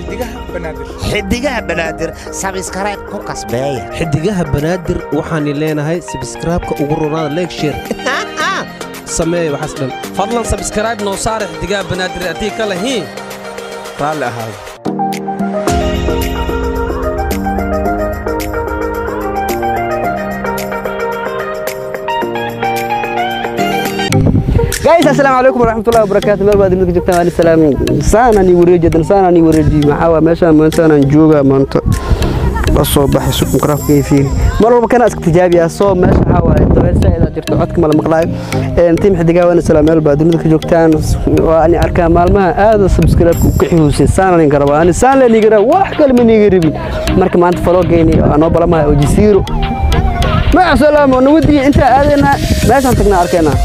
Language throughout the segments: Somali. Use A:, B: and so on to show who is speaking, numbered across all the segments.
A: xidigaha banaadir
B: xidigaha banaadir sabskaraib ku kasbeeya
C: xidigaha banaadir waxaan leenahay sabskraibka ugu ronaada leegshir sameeya waxaas dhan
D: fadlan sabskaraib noo saara xidigaha banaadir haddii ka lahiin
A: raalli ahaada
E: guys assalaamu calaykum waraxmatullahi wabarakaatu meel baad idinka joogtaan waali salaam saanaan ii wareeji haddana saanaan ii wareeji maxaa waa meeshaan maanta saanaan joogaa maanta la soo baxay suuq mikraafka iyo fiiri mar walba kana iska tijaabiyaa soo meesha waxaa waaye dabeel saa'ida jirto codka mala maqlaayo tiim xidigaa waana salaam meel baad dunida ka joogtaan waa ani arkaa maalmaha aada subscribe-ka u ka xihuusay saanaan iga rabaa ani saan leen iga rabaa wax kale ma niiga rabin marka maanta faloogeeni waa noo balamahay oo jasiiro maca salaamo nawadii intaa aadaynaa meeshaan tagnaa arkaynaa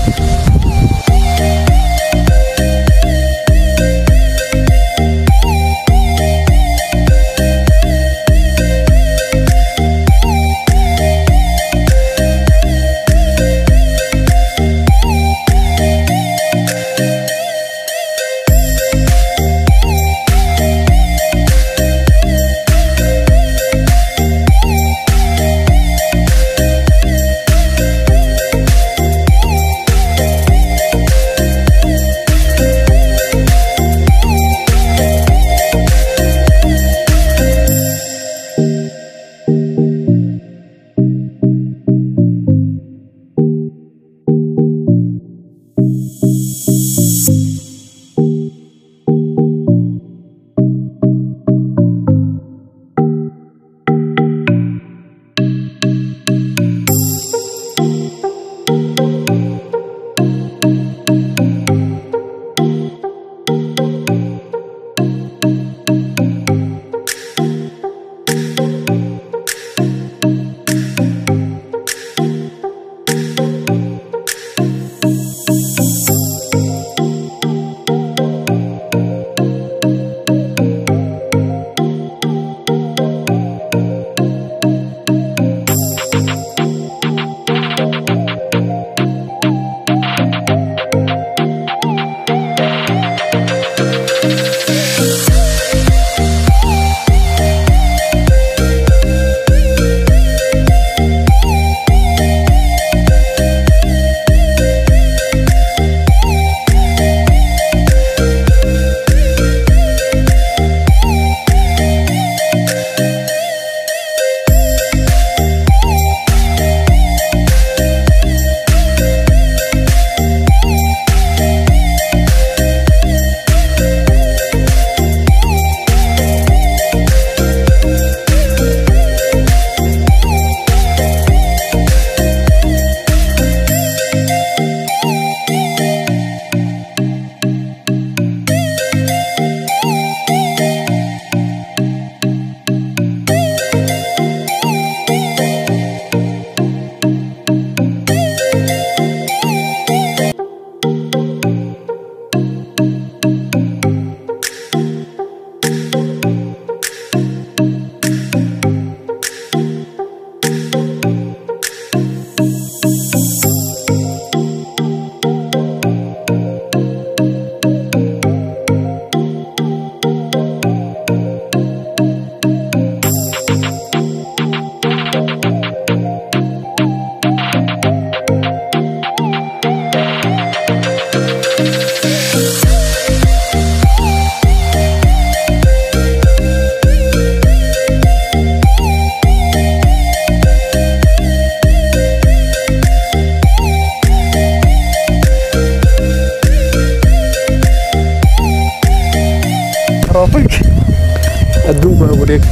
E: adduunku waa wareegta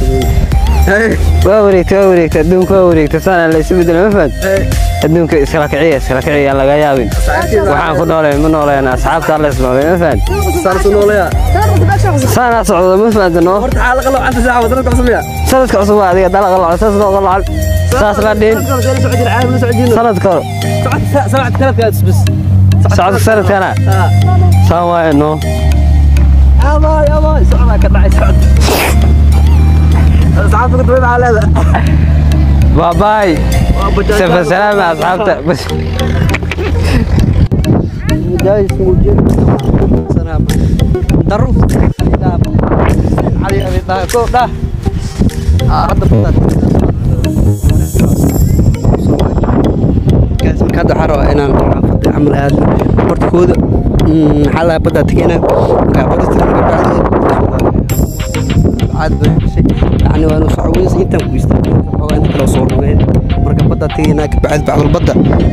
E: waa wareegta waa wareegta adduunku waa wareegta saana la isu bedelo ma fahad adduunka iskala kiciya iskala kiciya laga yaabin waxaan ku noolayn ma noolayna asxaabta alla isnoolay ma fahad saanaa socdo ma fahad noo sanadka cusub waa adiga dalaqa laco saas loo qalacal saas la dhiin sanadka hore socodka sanadkana saan waaye noo باي سفر سلام مع اصحابته بس
C: دايس موجود سلام دروس علي أبي
E: dhaa ko dhaa Ah, hadda badda gaas marka hadda waxaa rabaa inaan xaafada camal aadno horta kooda mm, maxaa lahaa baddaa tegeynaa markaa badda caad bay gashay yacni waa inuu socweys intaan ku istaagay xoogaa inta kale soo dhumeen marka baddaa tegeynaa kabacdi bacdul badda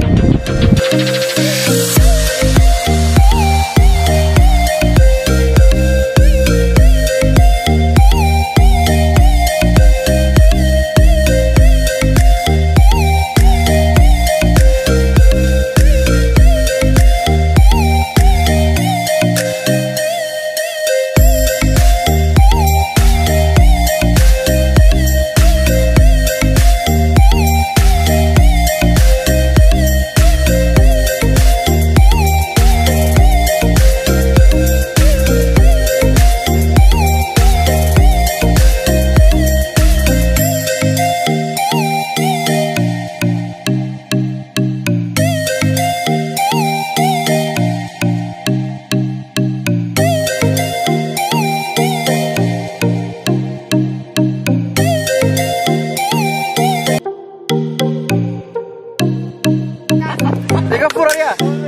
E: iga furaya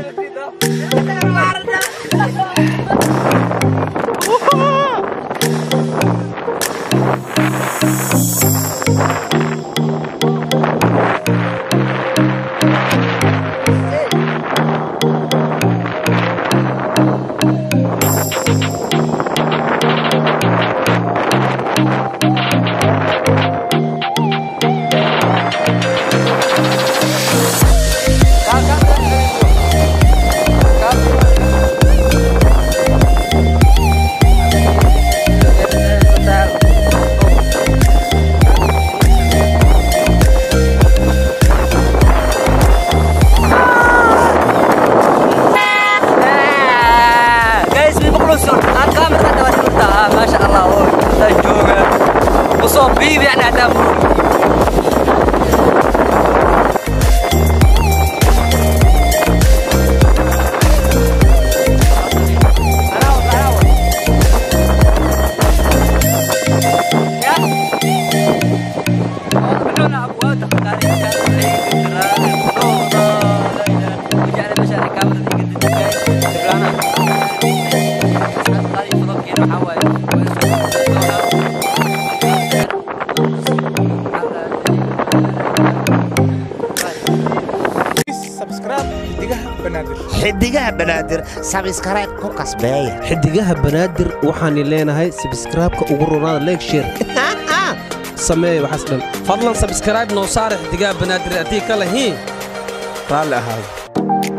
F: guys mi maqluusun aan kaamirka dhawa dhigta ah maasha allah oo inta jooga usoo biib yani hadaa murug
A: subscribe xidigaha banaadir
B: xidigaha banaadir sabskaraib ku kasbeeya
C: xidigaha banaadir waxaan leenahay sabskraibka ugu ronaada leeg sheer sameey waxaas dhan
D: fadlan sabskaraib noo saare xidigaha banaadir haddii ka lahiin
A: raalli ahaada